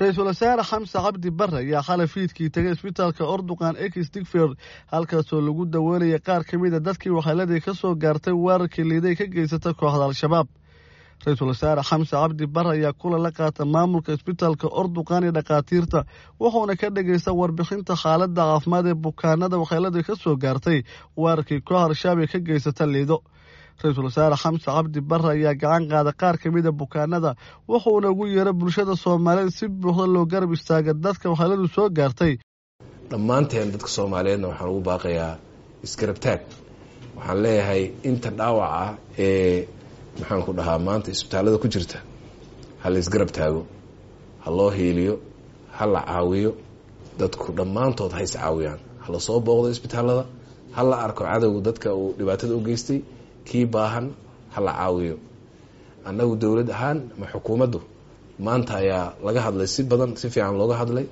ra-iisul wasaare xamse cabdi bare ayaa xalay fiidkii tegay isbitaalka orduqan ex digford halkaasoo lagu daweynaya qaar ka mid a dadkii waxeeladii ka soo gaartay weerarkii liiday ka geysata kooxda al-shabaab ra-iisul wasaare xamse cabdi bare ayaa kulan la qaata maamulka isbitaalka orduqan iyo dhakhaatiirta wuxuuna ka dhagaysta warbixinta xaaladda caafimaad ee bukaanada waxeeladii ka soo gaartay weerarkii koox al-shabaab ee ka geysata liido ra-iisul wasaare xamse cabdi bare ayaa gacan qaada qaar ka mid a bukaanada wuxuuna ugu yeeray bulshada soomaaliyeed si buuxda loo garab istaaga dadka waxeeladu soo gaartay dhammaanteen dadka soomaaliyeedna waxaan ugu baaqayaa isgarabtaag waxaan leeyahay inta dhaawac ah ee maxaan ku dhahaa maanta isbitaallada ku jirta ha la isgarab taago ha loo hiiliyo ha la caawiyo dadku dhammaantood ha is caawiyaan ha la soo booqdo isbitaallada ha la arko cadowga dadka uu dhibaatada u geystay kii baahan ha la caawiyo annagu dowlad ahaan ama xukuumaddu maanta ayaa laga hadlay si badan si fiican looga hadlay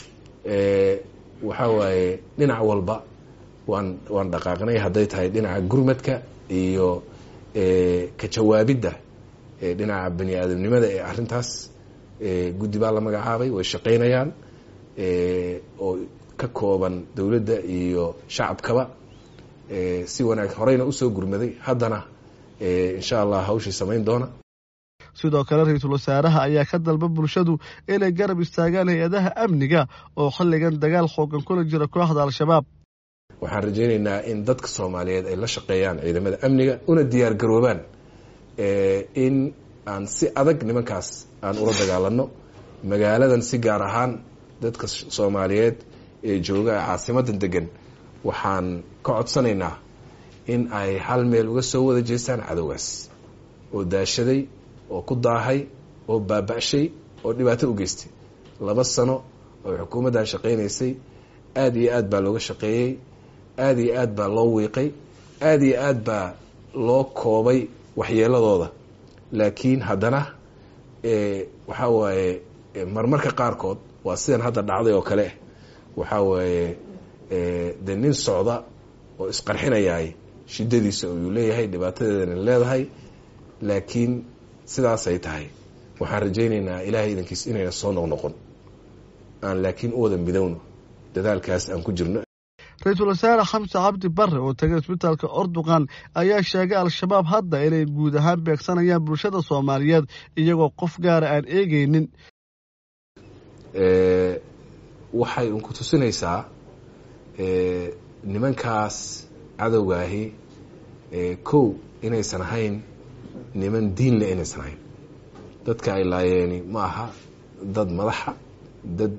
waxaa waaye dhinac walba waan waan dhaqaaqnay hadday tahay dhinaca gurmadka iyo ka jawaabidda dhinaca bani aadamnimada ee arintaas guddi baa la magacaabay way shaqaynayaan oo ka kooban dowladda iyo shacabkaba si wanaag horeyna usoo gurmaday haddana insha allah hawshii samayn doona sidoo kale ra-iisul wasaaraha ayaa ka dalba bulshadu inay garab istaagaan hay-adaha amniga oo xilligan dagaal xoogan kula jira kooxda al-shabaab waxaan rajaynaynaa in dadka soomaaliyeed ay la shaqeeyaan ciidamada amniga una diyaar garoobaan in aan si adag nimankaas aan ula dagaalano magaaladan si gaar ahaan dadka soomaaliyeed ee jooga caasimadan degan waxaan ka codsanaynaa in ay hal meel uga soo wada jeestaan cadowgaas oo daashaday oo ku daahay oo baaba-shay oo dhibaato u geystay laba sano oo xukuumaddan shaqaynaysay aada iyo aad baa looga shaqeeyey aada iyo aad baa loo wiiqay aada iyo aad baa loo koobay waxyeeladooda laakiin haddana waxaa waaye marmarka qaarkood waa sidan hadda dhacday oo kale waxaa waaye de nin socda oo isqarxinayaay shidadiisa ayuu leeyahay dhibaatadeedana leedahay laakiin sidaasay tahay waxaan rajaynaynaa ilaahay idankiis inayna soo noqnoqon aan laakiin u wada midowno dadaalkaas aan ku jirno ra-iisul wasaare xamse cabdi bare oo tegay isbitaalka orduqan ayaa sheegay al-shabaab hadda inay guud ahaan beegsanayaan bulshada soomaaliyeed iyagoo qof gaara aan eegeynin waxay unku tusinaysaa nimankaas cadowgaahi kow inaysan ahayn niman diinle inaysan ahayn dadka ay laayeeni ma aha dad madaxa dad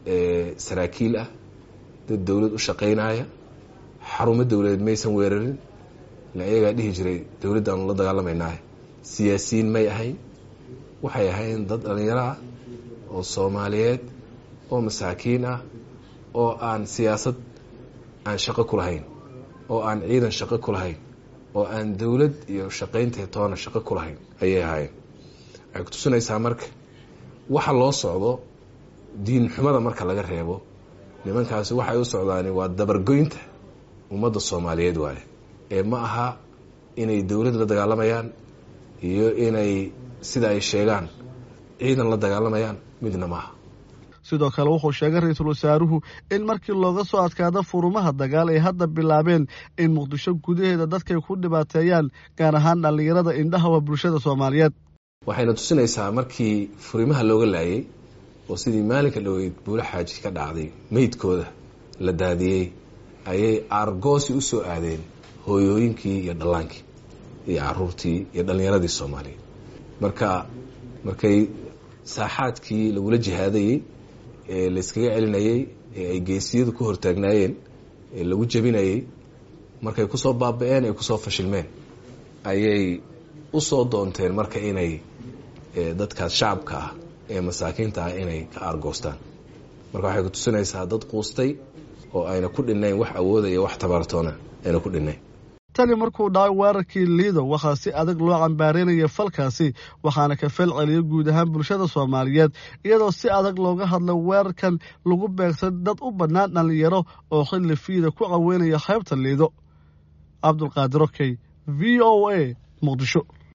saraakiil ah dad dowlad u shaqaynaya xarumo dowladeed maysan weerarin ila iyagaa dhihi jiray dowladdaanu la dagaalamaynaah siyaasiyiin may ahayn waxay ahayn dad dhalinyaro ah oo soomaaliyeed oo masaakiin ah oo aan siyaasad aan shaqo ku lahayn oo aan ciidan shaqo ku lahayn oo aan dowlad iyo shaqaynteed toona shaqo ku lahayn ayay ahaayeen waxay ku tusinaysaa marka waxa loo socdo diin xumada marka laga reebo nimankaasi waxay u socdaani waa dabargoynta ummadda soomaaliyeed waaye ee ma aha inay dowlad la dagaalamayaan iyo inay sida ay sheegaan ciidan la dagaalamayaan midna maaha sidoo kale wuxuu sheegay ra-iisul wasaaruhu in markii looga soo adkaado furumaha dagaal ay hadda bilaabeen in muqdisho gudaheeda dadkay ku dhibaateeyaan gaar ahaan dhallinyarada indhahawa bulshada soomaaliyeed waxayna tusinaysaa markii furimaha looga laayay oo sidii maalinka dhoweyd buulo xaaji ka dhacday meydkooda la daadiyey ayay aargoosi u soo aadeen hooyooyinkii iyo dhallaankii iyo caruurtii iyo dhallinyaradii soomaaliyeed marka markay saaxaadkii lagula jihaadayey ee layskaga celinayey ee ay geesiyadu ku hortaagnaayeen ee lagu jebinayey markay kusoo baaba-een ay kusoo fashilmeen ayay usoo doonteen marka inay dadkaas shacabka ah ee masaakiinta ah inay ka aargoostaan marka waxay ku tusinaysaa dad quustay oo ayna ku dhinnayn wax awoodaya wax tabartoona ayna ku dhinnayn tani markuu dhacay weerarkii liido waxaa si adag loo cambaareynaya falkaasi waxaana ka fel celiya guud ahaan bulshada soomaaliyeed iyadoo si adag looga hadla weerarkan lagu beegsan dad u bannaan dhallinyaro oo xilli fiida ku caweynaya qaybta liido cabdulqaadir okey v o a muqdisho